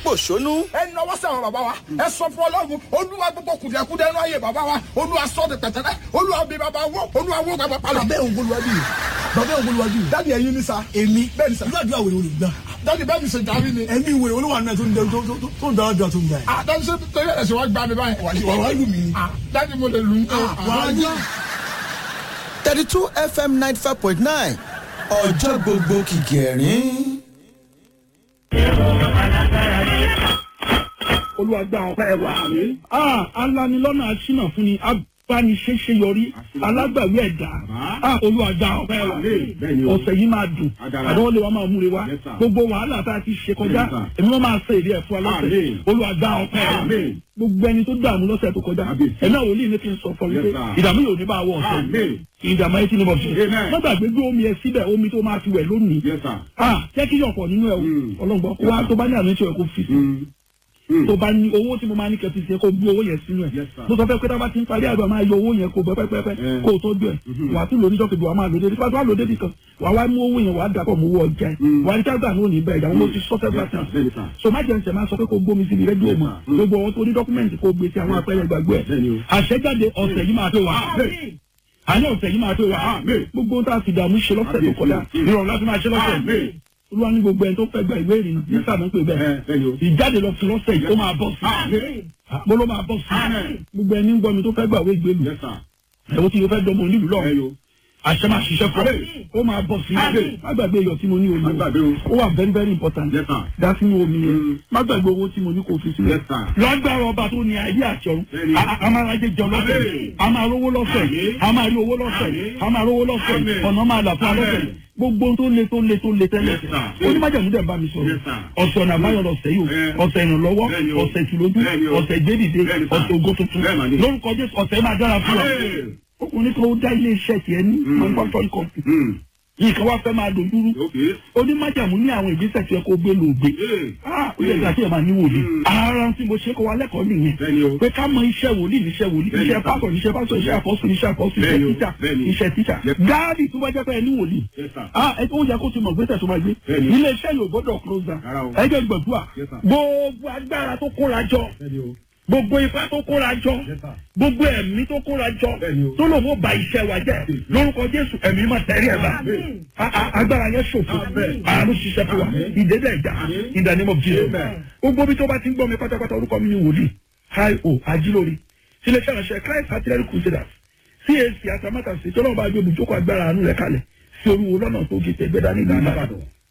pòṣónú ẹ nọwọ́ sí àwọn bàbá wa ẹ sọ fún ọlọ́run olúwa gbogbo kùdìẹ̀kudẹ inú ayé bàbá wa olúwa sọ de pẹ̀tẹ́lẹ́ olúwa bí bàbá wó olúwa wó bàbá palọ̀. bàbá òun bolúwájú yìí bàbá òun bolúwájú yìí dáàdi ẹ̀yin ni sa èmi bẹ́ẹ̀ ni sa irú àdúrà wèrè olùgbà dáàdi bẹ́ẹ̀ mi ṣe dàrí ni. ẹ̀mí ìwèrè olúwa náà tó ń dẹ tó- tó- tó ń dára dùn àtúndà ẹ̀. ah dáàdi ṣe torí ẹ̀ ṣe wá gbá mi báyìí. wà wá lù mí ni. ah dáàdi mo lè lù ú. wà á yá. thirty two fm ninety five point nine ọjọ́ gbogbo kìkì ẹ̀rín. olúwa gba ọpẹ́ ẹ wá. Ah, alanilọ́nà aṣínà fún ni abániṣẹ́ṣe yọrí alágbàwí ẹ̀dá Ah, olúwa gba ọpẹ́ ẹ wá. ọ̀sẹ̀ yìí máa dùn àdánwò lè wá máa múre wá gbogbo wàhálà tá a ti ṣe kọjá èmi wọn máa ṣe èdè ẹ̀fọ́ alọ́sẹ̀ olúwa gba ọpẹ́ ẹ wá. gbogbo ẹni tó dààmú lọ́sẹ̀ tó kọjá ẹ̀mí àwọn olóyìn ní kí n sọ fọ wípé ìdààmú yóò ní bá wọ ọ̀sẹ̀ ìdààmú ayé tí ní bọ̀ ṣe. má gbàgbé gbé omi ẹ síbẹ̀ omi tó máa fi wẹ̀ lónìí. Ah, jẹ́ kí yọ̀pọ̀ nínú ẹ̀ o ọlọ́gbọ́n wá tó bá ní àmì tí ò kó fi sí tó bá ní owó tí mo máa ní kẹfì sí ẹ kó gbé owó yẹn sínú ẹ mo sọ fẹ pé tábà ti ń parí àgbà máa yọ owó yẹn kó bẹ pẹpẹpẹ kó o tọ́jú ẹ wà á tún lò níjọ́ kejì wà á máa lò dédé pàtó wà á lò dédé kan wà á wá mú owó yẹn wà á dàpọ̀ mú owó ọjà ẹ wà á ní kágbà ní òní bẹ́ẹ̀ ìyàwó mo ti sọ fẹ́ bá tàn so má jẹ́ ǹsẹ̀ máa sọ pé kó gbómi síbi rédíò mọ̀ gbogbo ọwọ́ tó ní dọ́kúmẹ̀ntì kó gbé sí àwọn apẹ́rẹ́ gbàgbé ẹ̀ àṣẹjáde ọ̀sẹ̀ yìí máa tó wà àní ọ̀sẹ̀ yìí máa tó wà gbogbo ohun tá a fi dààmú ṣe lọ́sẹ̀ tó kọjá ìrọ̀rùn láti máa ṣe lọ́sẹ̀ olúwa ní gbogbo ẹni tó fẹ́ gba ìwé ìrìnnà ní sábà ń pè bẹ́ẹ̀ ìjáde lọ sí lọ́sẹ̀ yìí ó máa bọ̀ sí mo ló máa bọ̀ sí gbogbo ẹni ń gbọ́ mi tó fẹ́ gbà wé ìgbélu ẹ̀wọ́n tí mo fẹ́ dọ́mọ onílù lọ àṣẹ máa ṣiṣẹ́ fún ọ ó máa bọ̀ sí má gbàgbé iyọ̀ tí mo ní omi ó wà very very important dá sínú omi yẹn má gbàgbé owó tí mo ní kò fi sílẹ̀ lọ́gbàrá ọba tó ní ayé àti ọ̀run a- a máa rajẹ jọ lọ́sẹ̀ a máa rówó lọ́sẹ̀ a máa rí owó lọ́sẹ̀ a máa rówó lọ́sẹ̀ ọ̀nà máa là fún wa lọ́sẹ̀ gbogbo ohun tó le tó le tó le tẹ́lẹ̀ onímọ̀jẹ̀mú dẹ̀ bá mi sọ̀rọ̀ ọ̀sẹ̀ ọ̀nà àbáyọ̀ lọ́sẹ̀ yìí o ọ̀sẹ̀ ìrànlọ́wọ́ ọ̀sẹ̀ ìtìlójú ọ̀sẹ̀ ìgbédìde ọ̀sẹ̀ ògo tuntun lórúkọ jésù ọ̀sẹ̀ máa dára fún wa ọkùnrin tó dá ilé iṣẹ́ tiẹ̀ ní manufacturing company nǹkan wá fẹ́ máa dojúrú onímọ̀jẹ̀mú ní àwọn ìgbésẹ̀ tí ẹ kó gbé lògbé ó yẹ kí a ti ẹ̀ máa ní wòlíì ara tí mo ṣe kọ́ wa lẹ́kọ̀ọ́ nìyẹn pé ká mọ iṣẹ́ wòlíì níṣẹ́ wòlíì iṣẹ́ pásọ̀ níṣẹ́ pásọ̀ iṣẹ́ àpọ́sù níṣẹ́ àpọ́sù iṣẹ́ tíṣà iṣẹ́ tíṣà gáàdì tó bá jẹ́ pé ẹ ní wòlíì ah ẹ ó yẹ kó ti mọ̀ gbésẹ̀ tó máa gbé ilé iṣẹ́ yóò gbọ́dọ̀ close down ẹgbẹ́ gbọ̀dúà gbogbo agbára tó kóra jọ gbogbo ipá tó kóra jọ gbogbo ẹ̀mí tó kóra jọ tó lòun ó ba iṣẹ́ wa jẹ́ lórúkọ jésù ẹ̀mí máa tẹ̀rí ẹ̀ bá A- a- agbára yẹn ṣòfò àánú ṣiṣẹ́ fún wa ìdẹ́dẹ́ ìjà in the name of jesus gbogbo bí tó bá ti ń gbọ́ mi pátápátá orúkọ mi ni wòlíì hi o ajílórí sílẹ̀ ṣàlàṣẹ christ artillery crusaders cac atamátà sí tọ́lọ́mù bá gbé ibùjókòó agbára àánú rẹ̀ kalẹ̀ sí olúwo lọ́nà tó gé tẹ̀gbẹ́dá ní ìlànà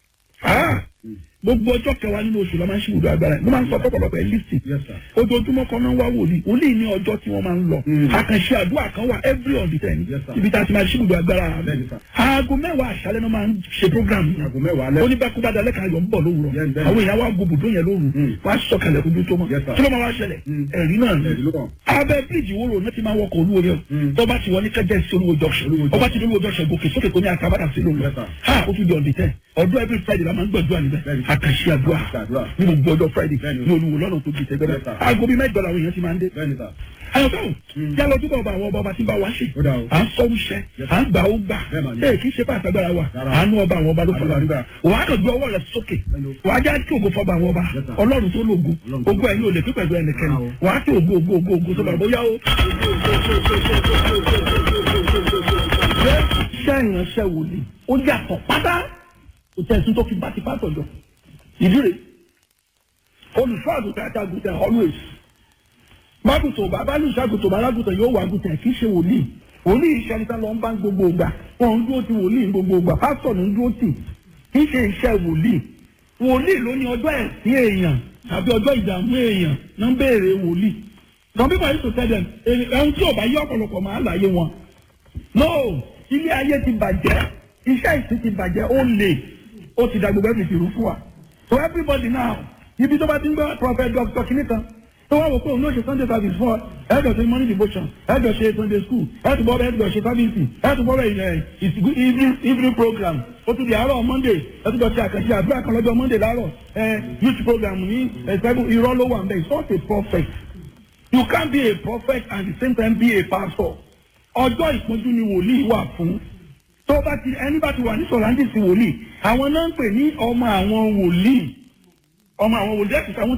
gbogbo ọjọ́ kẹwàá nínú oṣù la máa ń ṣe ìwúdó agbára yìí mo máa ń sọ pọ̀pọ̀lọpọ̀ ẹ̀ lísì ojoojúmọ́ kan náà wá wòlíì wòlíì ní ọjọ́ tí wọ́n máa ń lọ àkànṣe àdúrà kan wà every on the ten ibi tá a ti máa ṣe ìwúdó agbára rẹ̀ aago mẹ́wàá àṣálẹ́ náà máa ń ṣe program yìí oníbàkúbà dalẹ́ kan ayọ̀ ń bọ̀ lówùrọ̀ àwọn èèyàn wá gbogbo yẹn lóru wá sọ̀kalẹ̀ ojú tó mọ́ kí ló máa wá ṣẹlẹ̀ ẹ̀rí náà ni abẹ́ bíríìjì wo lòun náà ti máa wọkọ̀ olúwo rẹ̀ tó bá ti wọ ní kẹjẹ sí olúwo junction ọba ti ní olúwo junction gòkè sókè tó ní àtàbàdà sí lóru ha ó tún di on the ten ọdún every friday la máa ń gbàdúrà níbẹ̀ àkàṣe àdúrà ní gbogbo ọjọ́ friday ní olúwo lọ́nà tó di tẹ́gbẹ́rẹ́ aago bíi mẹ́jọ làwọn èèyàn ti máa ń dé ayọ̀tọ̀ yálọ ojúbọ ọba àwọn ọba ọba tí ń bá wa ṣe à ń sọ wíṣẹ à ń gbà ó gbà ee kì í ṣe pàṣẹ agbára wa àánú ọba àwọn ọba ló fọlọ àdúrà wà á kàn gbé ọwọ́ rẹ̀ sókè wà á já kí ògo fọba àwọn ọba ọlọ́run tó lóògùn ògo ẹ̀yin ò lè pín pẹ̀lú ẹnikẹ́ni wà á kí ògo ògo ògo ògo sọba bóyá ó. iṣẹ́ ìránṣẹ́ wòlíì ó yàtọ̀ pátá kò tẹ̀sí tó fi bá ti pátọ̀ jọ ìdí rẹ̀ olùṣọ́ àgùntàn àti àgùntàn always mágùtò bàbá ní ìṣàgùtò bàlágùtò yóò wà gùtò kì í ṣe wòlíì wòlíì iṣẹ́ níta lọ ń bá gbogbo ìgbà wọn ń dúró ti wòlíì ní gbogbo ìgbà pásítọ̀ ní ń dúró tì kì í ṣe iṣẹ́ wòlíì wòlíì ló ní ọjọ́ ẹ̀sìn èèyàn tàbí ọjọ́ ìdààmú èèyàn ló ń béèrè wòlíì some people used to tell them ẹ̀hún tí ò bá yí ọ̀pọ̀lọpọ̀ máa láyé wọn no ilé ayé ti bàjẹ́ iṣẹ́ ìsìn ti bàjẹ́ ó lè ó ti da gbogbo ẹ̀sìn ìrú fún wa so everybody now ibi tó bá ti ń gbọ́ prophet doctor kìnìkan tó wá wò pé òun ló ṣe sunday service fún ọ ẹjọ ṣe morning devotion ẹjọ ṣe sunday school ẹtù bọ́ ẹjọ ṣe service ẹtù bọ́ ẹ evening evening program ó tún di àárọ̀ monday ẹtù bọ́ ṣe àkànṣe àdúrà kan lọ́jọ́ monday láàárọ̀ ẹ youth program ní ẹ̀sẹ̀gùn irọ́ ló wà ń bẹ̀ it's not a prophet you can't be a prophet and at the same time be a pastor ọjọ́ ìpọ́njú ni wòlíì wà fún tó bá ti ẹni bá ti wà ní sọ̀rọ̀ àǹdí sí wòlíì àwọn náà ń pè ní ọmọ àwọn wòlíì ọmọ àwọn wòlíì ẹ̀sìn àwọn